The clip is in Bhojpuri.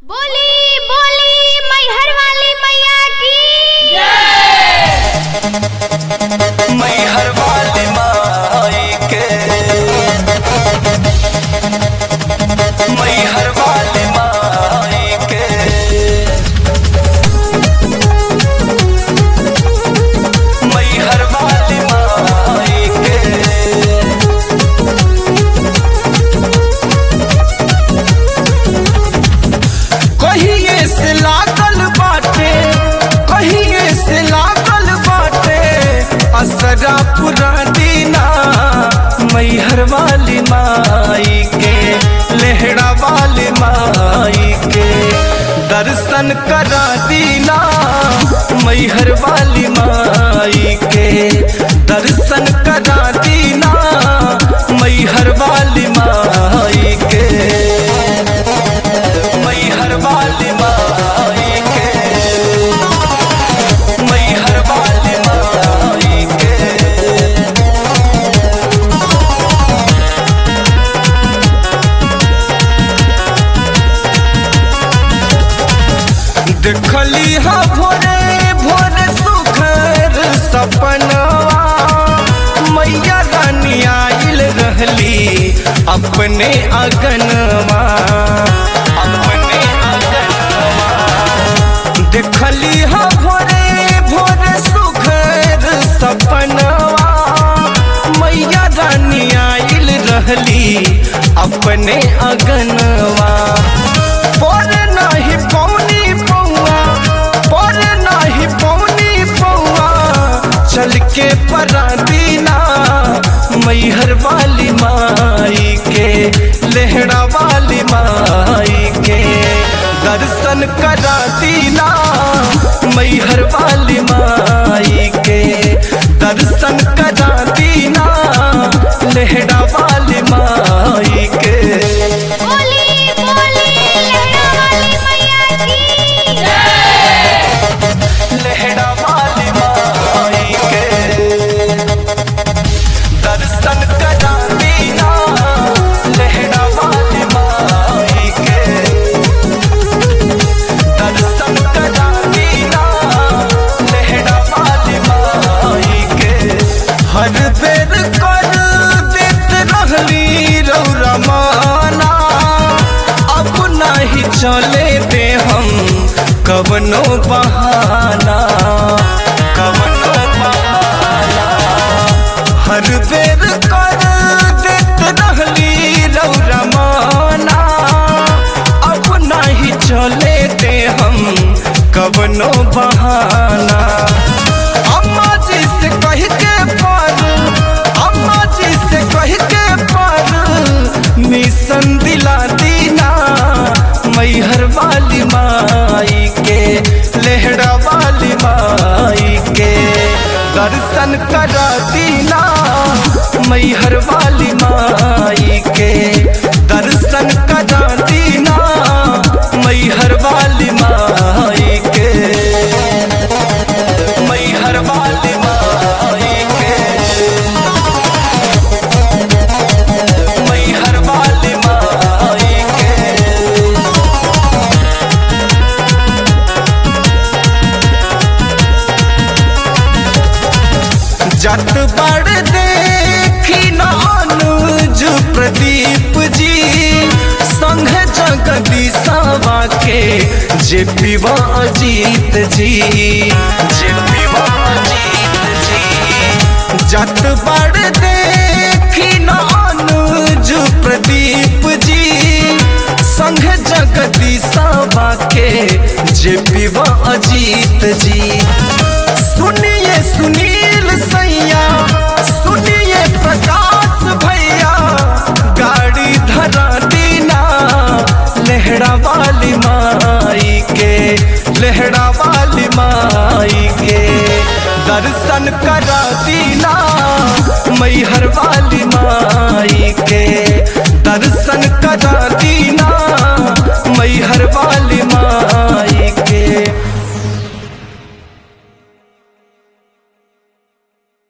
बोली बोली मैहर वाली मैया की मैहर वाली माई के मैहर वाली माई के मैहर वाली माई के कहिए से लागल बाटे कहिए से लागल बाटे असरा पुरा दीना मैहर वाली माई के लेहड़ा वाली माई के दर्शन करा दीना मैहर वाली माई के दर्शन करा दीना मैहर वाली माई के मैहर वाली माई के मैहर वाली माई के देखली हा भोरे भोरे सुखर सपनवा मैया रानी आइल रहली अपने अगनवा अपने अगनवा देखली हा भोरे भोरे सुखर सपनवा मैया रानी आइल रहली अपने अगनवा पर नाही पौनी पौआ पर नाही पौनी पौआ चल के परादीना मैहर वाली माई के लेहड़ा वाली माई के दर्शन करा दीना मैहर वाली माई के दर्शन करा दीना लेहड़ा वाली माई के बोली बोली लहरा वाली मैया की लेहड़ा वाली माई के दर्शन करा दीना लेहड़ा वाली माई के दर्शन करा दीना लेहड़ा वाली माई के हर बेर कर देत रहली रौरा माना अब नहीं चले दे हम कवनो बहाना कवनो बहाना हर बेर कर देत रहली रौरा माना अब नहीं चले दे हम कवनो बहाना अम्मा जी से कह के पर अम्मा जी से कह के पर मिशन दिला दीना मैहर वाली माई के लेहड़ा वाली माई के दर्शन करा दीना मैहर वाली माई के दर्शन करा दीना मैहर वाली माई के मैहर वाली माई के मैहर वाली माई के जत बड़ देखी नानुज प्रदीप जी संघ जगदीशवा के जे पीवा अजीत जी जे पीवा अजीत जी जत बड़ देखी नानुज प्रदीप जी संघ जगदीशवा के जे पीवा अजीत जी सुनिए सुनील सैया सुनिए प्रकाश भैया गाड़ी धरा दीना लेहड़ा वाली माई के लेहड़ा वाली माई के दर्शन करा दीना मैहर वाली माई के दर्शन करा दीना मैहर वाली माई